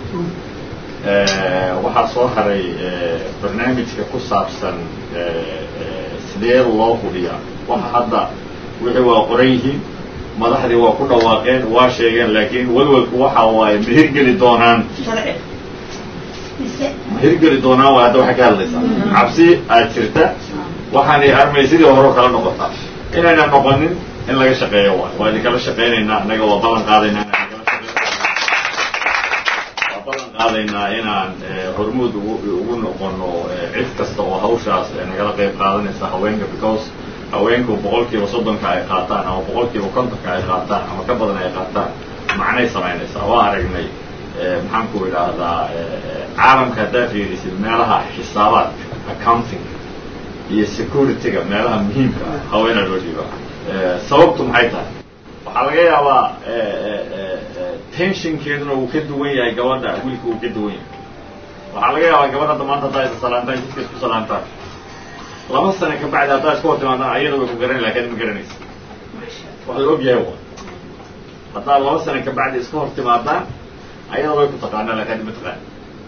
waxaa soo haray barnaamijka ku saabsan sidee loo hubiyaa waxa hadda wixii waa qoran yihiin madaxdii waa ku dhawaaqeen waa sheegeen laakiin walwalku waxa waaye ma hirgeli doonaan ma hirgeli doonaan waa hadda waxay ka hadlaysaa cabsi aad jirta waxaanay armay sidii hore kala noqotaa inayna noqonin in laga shaqeeyo waay waa idinkala shaqaynaynaa annaga waa ballan qaadaynaa inaan waa ballan qaadaynaa inaan hormuud ugu ugu noqono cid kasta oo hawshaas nagala qayb qaadanaysa haweenka because haweenku boqolkiiba soddonka ay qaataan ama boqolkiiba kontonka ay qaataan ama ka badan ay qaataan macnay samaynaysaa waa aragnay maxaan ku idhaahdaa caalamka haddaa fiirisid meelaha xisaabaadka accounting iyo security-ga meelaha muhiimka ah haweenaa loo dhiiba sababtu maxay tahay waxaa laga yaabaa tensionkeeduna uu ka duwan yahay gabadha wiilka uu ka duwan yahay waxaa laga yaabaa gabadh hadda maanta haddaa isa salaantaan jidka isku salaantaan laba sano ka bacdi haddaa iska hor timaadaan ayada way ku garan lakin ma garanaysa wax la og yahay wa haddaa laba sano ka bacdi iska hor timaadaan ayada way ku taqaanaa lakin ma taqaan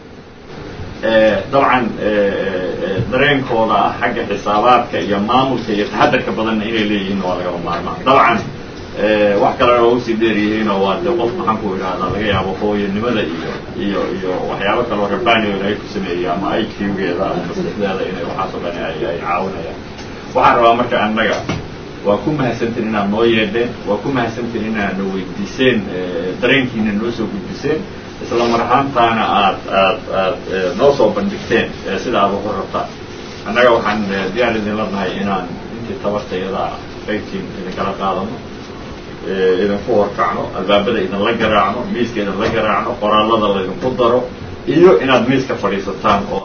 dabcan dareenkooda ah xagga xisaabaadka iyo maamulka iyo taxadarka badanna inay leeyihiin waa lagaba maarmaan dabcan wax kalena waa usii dheer yihiinoo waa de qof maxaan ku idhahdaa laga yaabo hooyanimada iyo iyo iyo waxyaabo kaloo rabanion ay ku sameeyey ama i q-geeda ama maskaxdeeda inay waxaasoo dhan ay ay caawinayaan waxaan rabaa marka annaga waa ku mahadsantiin inaad noo yeedheen waa ku mahadsantiin inaad na weydiiseen dareenkiina noo soo gudbiseen isla mar ahaantaana aad aad aad noo soo bandhigteen sida aad waxu rabtaan annaga waxaan diyaar idinla nahay inaan intii tabartayada qaybtiin idinkala qaadano idinku horkacno albaabada idinla garaacno miiska idinla garaacno qoraallada laydinku daro iyo inaad miiska fadhiisataan oo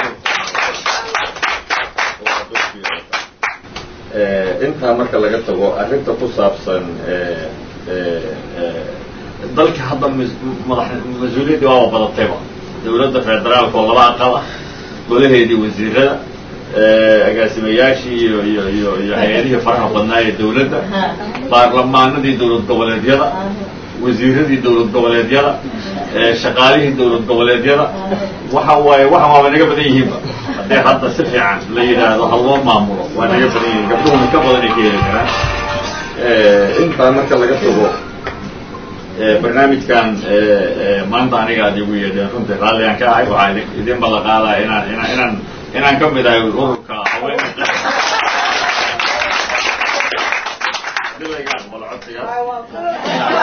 intaa marka laga tago arrinta ku saabsan dalka hadda madax mas-uuliyaddii waaba badatayba dawladda federaalka oo laba aqal ah golaheedii wasiirada agaasimayaashii iyo iyo iyo iyo hay-adihii faraha badnaa ee dawladda baarlamaanadii dawlad goboleedyada wasiiradii dawlad goboleedyada shaqaalihii dawlad goboleedyada waxa waaye waxan waaba naga badan yihiinba haddii hadda si fiican la yidhaahdo ha loo maamulo waa naga badan yihiin gabdhuhuna ka badan ay ka heli karaan intaa marka laga tago barnaamijkan maanta aniga aad igu yeedheen runtii raalligaan ka ahay waxaa idin idin ballan qaadaya inaan inaan inaan inaan ka mid ahay ururka haweenka dilayga aqbalo codsigaas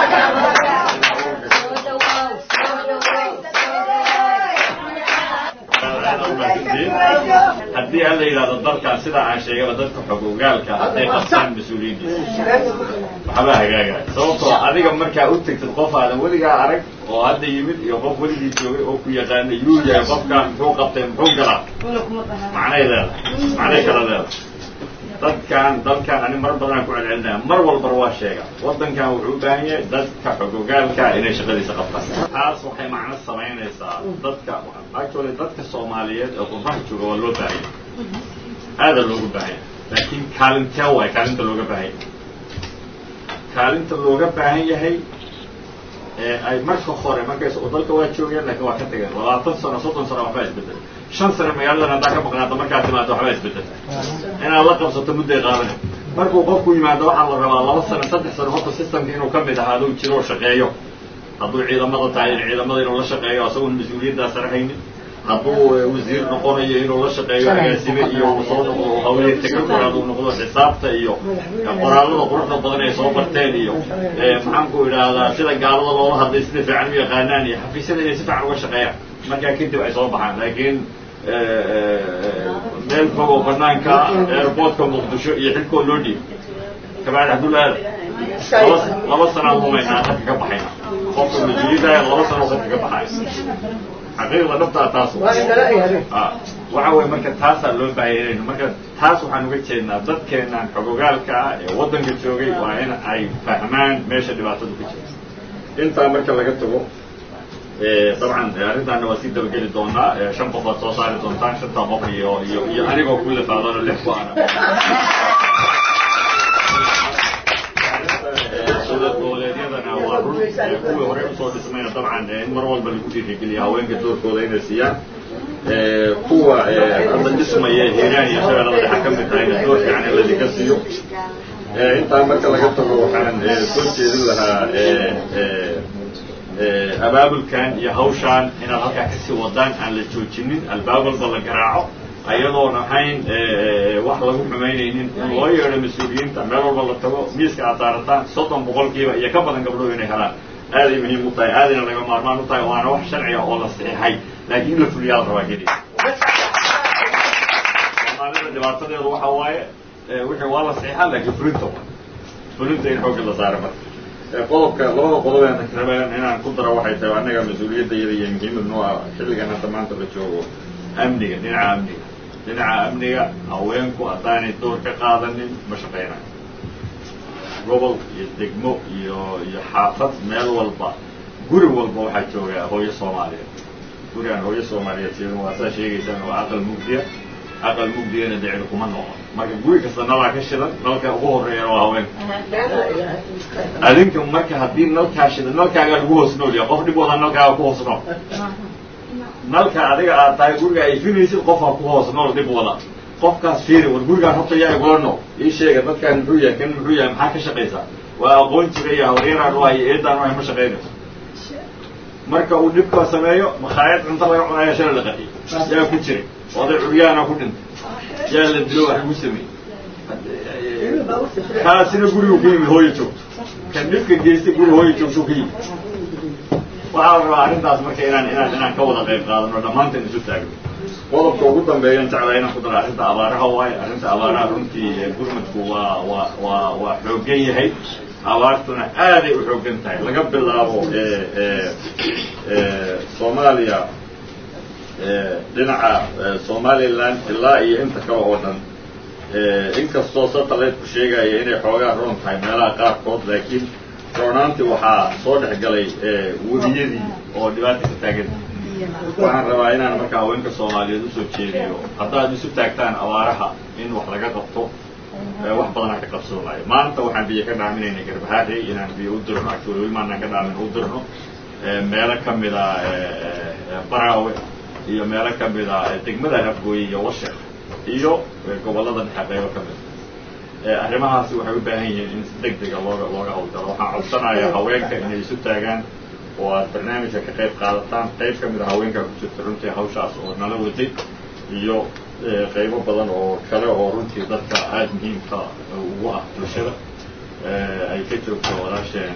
haddii alla yidhahdo dalkan sidaa aan sheegaba dadka xog ogaalka hadday qabtaan mas-uuliyaddiisa waxbaa hagaagaya sababtoo adiga markaa u tegtid qof aadan weligaa arag oo hadda yimid iyo qof weligii joogay oo ku yaqaana yuu yahay qofkan muxuu qabtay muxuu galaa macnay leedahay macnay kala leedahay dadkan dalkan ani mar badanaan ku celcelinaya mar walbana waa sheega waddankan wuxuu u baahan yahay dadka xogogaalka inay shaqadiisa qabtaan taas waxay macno samaynaysaa dadka actually dadka soomaaliyeed ee qurbaha jooga waa loo baahan yahay aada loogu baahan yahay laakiin kaalintee waay kaalinta looga baahan yahay kaalinta looga baahan yahay ay marka hore markays dalka waa joogeen lakin waa ka tageen labaatan sano soddon sano waxbaa isbedelay shan sano magaaladan haddaa ka maqnaata markaa timaado waxbaa isbedelay inaad la qabsato mudday qaadanay markuu qofku yimaado waxaa la rabaa laba sano saddex sano horta systemka inuu ka mid ahaado jiro oo shaqeeyo hadduu ciidamada tahay ciidamada inuu la shaqeeyo asagoon mas-uuliyaddaa sarahaynin hadduu wasiir noqonayo inuu la shaqeeyo agaasime iyo uu soo noqdo hawlihii technical uu noqdo xisaabta iyo qoraallada quruxda badan ay soo barteen iyo maxaanku idhaahdaa sida gaalada loola hadlay sida fiican u yaqaanaan iyo xafiisyada inay si fiican uga shaqeeyaan markaa kadib ay soo baxaan laakiin meel fog oo banaanka airportka muqdisho iyo xilkoo loo dhiib kabacdi abdullaada laba laba sanaan humaynaa dadka ka baxayna qofka mas-uuliyadaya laba sano dadka ka baxaya xaqiiqda dhabtaa taas waxa weye marka taasaa loo baahayaynu marka taas waxaan uga jeednaa dadkeenaan xogogaalka ah ee waddanka joogay waa in ay fahmaan meesha dhibaatadu ka jirta intaa marka laga tago dabcan arrintaana waa sii dabageli doonaa shan qof aad soo saari doontaan shantaa qof iyo iyo iyo anigoo ku lafaadano lix ku ana dowlad goboleedyadana waa run kuwii hore usoo dhismayna dabcan in mar walba lagu dhiirigeliya haweenka doorkooda inay siiyaan kuwa hadda dhismaya hiiraan iyo shabeellada dhexa ka mid tahayna door fiican in ladinka siiyo intaa marka laga tago waxaan soo jeedin lahaa abaabulkan iyo hawshaan inaad halkaa kasii wadaan aan la joojinin albaab walba la garaaco ayadoon ahayn wax lagu xumaynaynin in loo yeedho mas-uuliyiinta meel walba la tago miiska aad saarataan soddon boqolkiiba iyo ka badan gabdhood inay helaan aaday muhiim u tahay aadayna laga maarmaan u tahay waana wax sharciga oo la saxiixay laakiin in la fuliyaa la rabaa keliya soomaalida dhibaatadeedu waxa waaye wixii waa la saxiixaa laakiin fulinta fulinta in xoogga la saara marka qodobka labada qodob ee rabeen inaan ku daro waxay tahay annaga mas-uuliyaddayada iyo muhiimad noo ah xilligan hadda maanta la joogo amniga dhinaca amniga dhinaca amniga haweenku haddaanay door ka qaadanin ma shaqaynayo gobol iyo degmo iyo iyo xaafad meel walba guri walba waxaa jooga hooyo soomaaliyeed guri aan hooyo soomaaliyeed sidan waa saa sheegaysaan waa aqal mugdiya aqal mugdigana decdi kuma noqon marka guri kasta nalaa ka shidan nalka ugu horeeyana waa haweenka adinka marka haddii nalkaa shidan nalkaagaa lagu hoos noolya qof dhib wada nalkaaga ku hoos nool nalka adiga aad tahay guriga ay finaysid qofaa ku hoos nool dhib wada qofkaas fiiri war gurigaan horta yaa igula nool ii sheega dadkaan muxuu yahay kan muxuu yahay maxaa ka shaqaysaa waa aqoon jira iyo hawaryaraan u iyo eedaan u ma shaqaynayso marka uu dhibka sameeyo makhaayad cunto laga cunaya shala la qaxiy yaa ku jiray oday curyaana ku dhintay yaa la dilo wax lagu sameeyey kaasina gurigu ka yimid hooyo joogto kan dhibka geystay guri hooyo joogto ka yimid waxaa la rabaa arrintaas marka inaan inaan inaan ka wada qayb qaadano dhammaanteen isu taagno qodobka ugu dambeeyan jeclaa inaan ku daro arrinta abaaraha waayo arrinta abaaraha runtii gurmadku waa waa waa waa xooggan yahay abaartuna aaday u xooggan tahay laga bilaabo soomaaliya dhinaca somaliland ilaa iyo inta kale oo dhan inkastoo satellite-ku sheegaya inay xoogaa roon tahay meelaha qaarkood laakiin roonaantii waxaa soo dhex galay webiyadii oo dhibaata ka taaganta waxaan rabaa inaan marka haweenka soomaaliyeed usoo jeediyo haddaad isu taagtaan abaaraha in wax laga qabto wax badanaa ka qabsoonayo maanta waxaan biyo ka dhaaminayna garbahaare inaan biyo u dirno actually weli maanaan ka dhaamin u dirno meelo ka mida baraawe iyo meelo ka mida degmada afgooye iyo washek iyo gobollada dhexe qaybo ka mida arrimahaasi waxay u baahan yihiin in si deg dega looga looga hawlgalo waxaan codsanayaa haweenka inay isu taagaan oo aad barnaamijka ka qayb qaadataan qayb ka mid a haweenkaa ku jirta runtii hawshaas oo nala waday iyo qaybo badan oo kale oo runtii dadka aada muhiimka ugu ah bulshada ay ka joogto walaasheen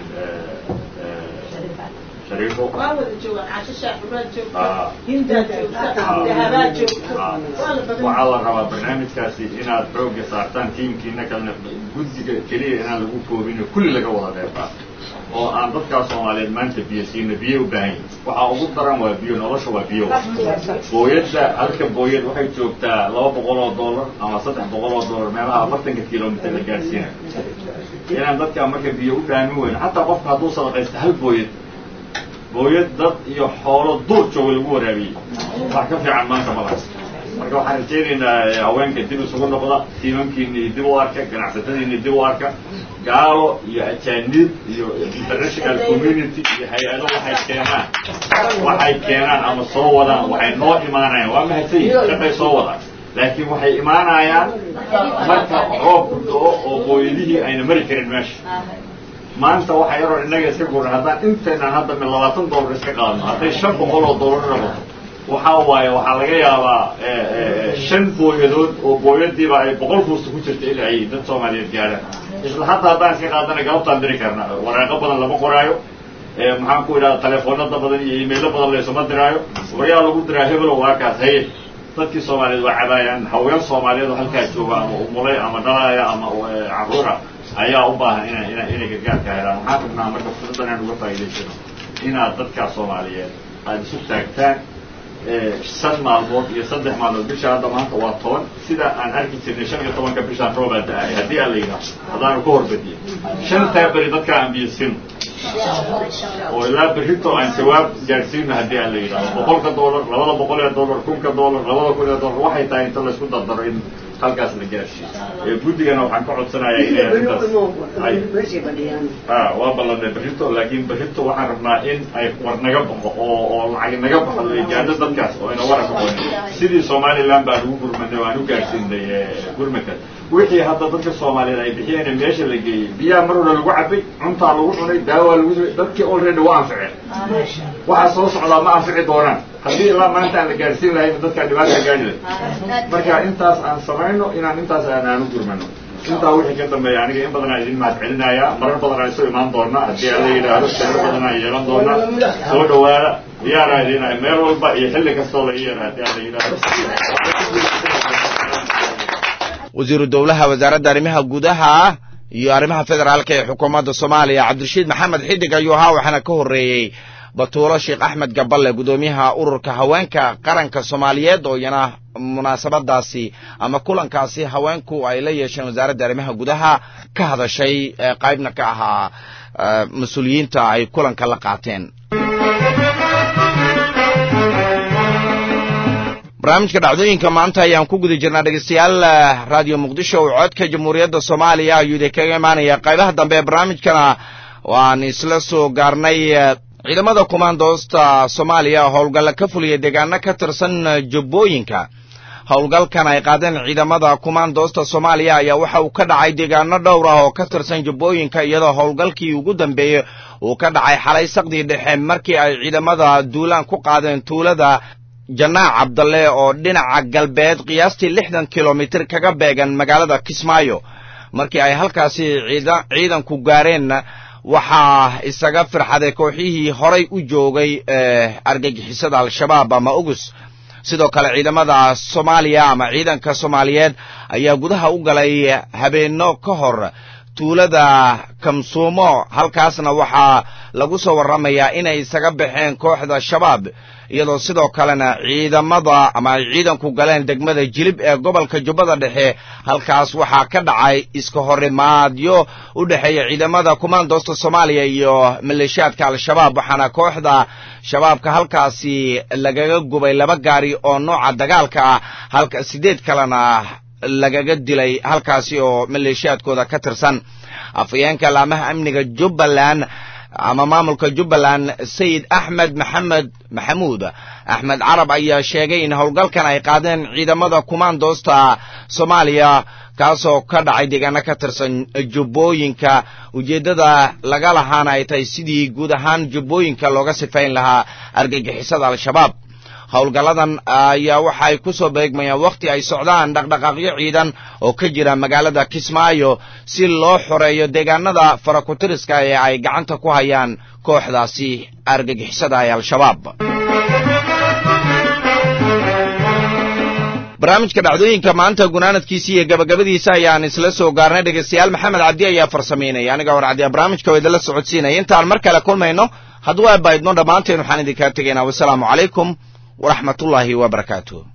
shariifo waa wada joogaan casho shaaxuraad joogta hindaad joogta dahabaad joogta waa la badan waxaa la rabaa barnaamijkaasi inaad xoogga saartaan tiimkiina kalena guddiga keliya inaan lagu koobin kulli laga wada qayb qaato oo aan dadkaa soomaaliyeed maanta biyo siino biyo u baahan yihin waxaa ugu daran waa biyo nolosha waa biyo booyadda halka booyad waxay joogtaa laba boqol oo dollar ama saddex boqol oo dollar meelaha afartanka kilomitr la gaadhsiinayo inaan dadkaa marka biyo u dhaamin weyno xataa qofka hadduu sadaqaysta hal booyad booyad dad iyo xoolo duur jooga lagu waraabiyey wax ka fiican maanta malaas marka waxaan rajaynaynaa haweenka dib isugu noqda tiimamkiini dib u arka ganacsatadiini dib u arka gaalo iyo ajaanib iyo international community iyo hay-ado waxay keenaan waxay keenaan ama soo wadaan waxay noo imaanayaan waa mahadsan yihin shaqay soo wadaan laakiin waxay imaanayaan marka roobku do-o oo booyadihii ayna mari karin meesha maanta waxaa yaroo innaga iska guran haddaan intaynan hadda mi labaatan dollar iska qaadno hadday shan boqol oo dollar noqoto waxaa waaye waxaa laga yaabaa shan booyadood oo booyadiiba ay boqol fuusta ku jirta in ay dad soomaaliyeed gaadhaan isla hadda haddaan iska qaadana galabtaan diri karna waraaqo badan lama qoraayo maxaan ku idhahda telefoonada badan iyo imaylo badan laysuma diraayo waryaa lagu diraa hebelow waakaas haye dadkii soomaaliyeed waa cabaayaan haween soomaaliyeed oo halkaa jooga ama umulay ama dhalaaya ama caruura ayaa u baahan ina ina inay gargaarka helaan waxaan rabnaa marka fursadan aan uga faa'idaysano inaad dadkaa soomaaliyeed aada isu taagtaan shan maalmood iyo saddex maalmood bisha hadda maanta waa toban sida aan arki jirnay shan iyo tobanka bishaan roobaa da-ay haddii aan la yidhaahdo haddaanu ka horbadiyo shantaa beri dadkaa aan biyo sino oo ilaa berrito aan jawaab gaadhsiino haddii aan la yidhahdo boqolka dollar labada boqol ee dollar kunka dollar labada kun ee dollar waxay tahay inta laysku dardaro in halkaas la gaadhsiiyo guddigana waxaan ka codsanayaa inay arrintaas ay a waa ballanay berrito laakiin berrito waxaan rabnaa in ay war naga baxo oo oo lacag naga baxo ay gaadho dadkaas oo ina waran noqonin sidii somaliland baan ugu gurmanay oo aan u gaadhsiinay gurmadkaas wixii hadda dadka soomaaliyeed ay bixiyeen meesha la geeyey biyaha mar hore lagu cabay cuntaa lagu cunay daawaa lagu samay dadkii already waa anficeen waxaa soo socdaa ma anfici doonaan haddii ilaa maanta aan la gaadhsiin lahayn dadkaa dhibaata gaadhi lahay marka intaas aan samayno inaan intaas aan aan u gurmano intaa wixii ka dambeeya aniga in badan aan idin mahad celinayaa marar badan aan isu imaan doona haddii aan la yidhaahdo shiro badan aan yeelan doona soo dhawaada diyaaraa idinahay meel walba iyo xilli kastoo la yeera haddii aan la yidhaahdo wasiiru dowlaha wasaaradda arrimaha gudaha iyo arrimaha federaalka ee xukuumadda soomaaliya cabdirashiid maxamed xidig ayuu ahaa waxaana ka horreeyey batuulo sheekh axmed gaballe guddoomiyaha ururka haweenka qaranka soomaaliyeed oo iyana munaasabadaasi ama kulankaasi haweenku ay la yeesheen wasaaradda arrimaha gudaha ka hadashay qaybna ka ahaa mas-uuliyiinta ay kulanka la qaateen barnaamijka dhacdooyinka maanta ayaan ku guda jirnaa dhegeystayaal radio muqdisho oo codka jamhuuriyadda soomaaliya ayuu idin kaga imaanaya qaybaha dambe ee barnaamijkana waan isla soo gaarnay ciidamada kumaandoosta soomaaliya howlgalla ka fuliya deegaano ka tirsan jubbooyinka howlgalkan ay qaadeen ciidamada kumaandoosta soomaaliya ayaa waxa uu ka dhacay deegaano dhowr ah oo ka tirsan jubbooyinka iyadoo howlgalkii ugu dambeeyey uu ka dhacay xalay saqdii dhexe markii ay ciidamada duulaan ku qaadeen tuulada janaac cabdalle oo dhinaca galbeed qiyaastii lixdan kilomitir kaga beegan magaalada kismaayo markii ay halkaasi ciidanku gaareen waxaa isaga firxaday kooxihii horay u joogay argagixisada al-shabaab ama ugus sidoo kale ciidamada soomaaliya ama ciidanka soomaaliyeed ayaa gudaha u galay habeenno ka hor tuulada kamsuumo halkaasna waxaa lagu soo warramayaa inay isaga baxeen kooxda shabaab iyadoo sidoo kalena ciidamada ama ay ciidanku galeen degmada jilib ee gobolka jubbada dhexe halkaas waxaa ka dhacay iska horimaadyo u dhexeeya ciidamada kumaandoosta soomaaliya iyo maleeshiyaadka al-shabaab waxaana kooxda shabaabka halkaasi lagaga gubay laba gaari oo nooca dagaalka ah halka siddeed kalena lagaga dilay halkaasi oo maleeshiyaadkooda ka tirsan afhayeenka laamaha amniga jubbaland ama maamulka jubbaland sayid axmed maxamed maxamuud axmed carab ayaa sheegay in howlgalkan ay qaadeen ciidamada kumaandoosta soomaaliya kaasoo ka dhacay deegaano ka tirsan jubbooyinka ujeeddada laga lahaana ay tahay sidii guud ahaan jubbooyinka looga sifayn lahaa argagixisada al-shabaab howlgalladan ayaa waxay ku soo beegmayaan wakhti ay socdaan dhaqdhaqaaqyo ciidan oo ka jira magaalada kismaayo si loo xoreeyo deegaanada farakutiriska ee ay gacanta ku hayaan kooxdaasi argagixisada ee al-shabaab barnaamijka dhacdooyinka maanta gunaanadkiisa iyo gabagabadiisa ayaan isla soo gaarnay dhegeystayaal maxamed cabdi ayaa farsamaynaya aniga hor caddiya barnaamijka oo idinla socodsiinaya intaan mar kale kulmayno hadduu abaydno dhammaanteen waxaan idinkaa tegaynaa wasalaamu calaykum waraxmat ullaahi wabarakaatuh